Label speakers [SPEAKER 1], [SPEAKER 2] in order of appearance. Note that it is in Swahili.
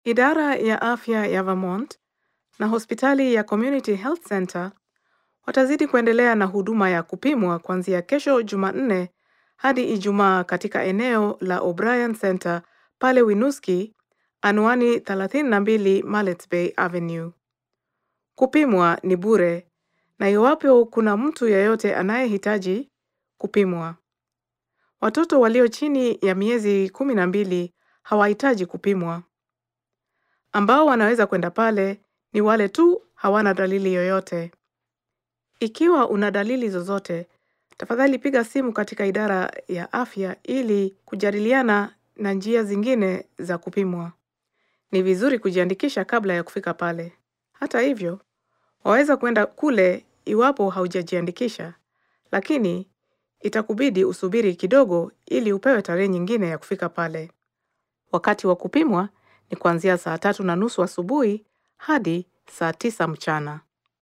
[SPEAKER 1] Idara ya afya ya Vermont na hospitali ya Community Health Center watazidi kuendelea na huduma ya kupimwa kuanzia kesho Jumanne hadi Ijumaa katika eneo la O'Brien Center pale Winooski, anwani 32 Mallet Bay Avenue. Kupimwa ni bure na iwapo kuna mtu yeyote anayehitaji kupimwa. Watoto walio chini ya miezi kumi na mbili hawahitaji kupimwa. Ambao wanaweza kwenda pale ni wale tu hawana dalili yoyote. Ikiwa una dalili zozote, tafadhali piga simu katika idara ya afya ili kujadiliana na njia zingine za kupimwa. Ni vizuri kujiandikisha kabla ya kufika pale. Hata hivyo, waweza kwenda kule iwapo haujajiandikisha, lakini itakubidi usubiri kidogo ili upewe tarehe nyingine ya kufika pale. Wakati wa kupimwa ni kuanzia saa tatu na nusu asubuhi hadi saa tisa mchana.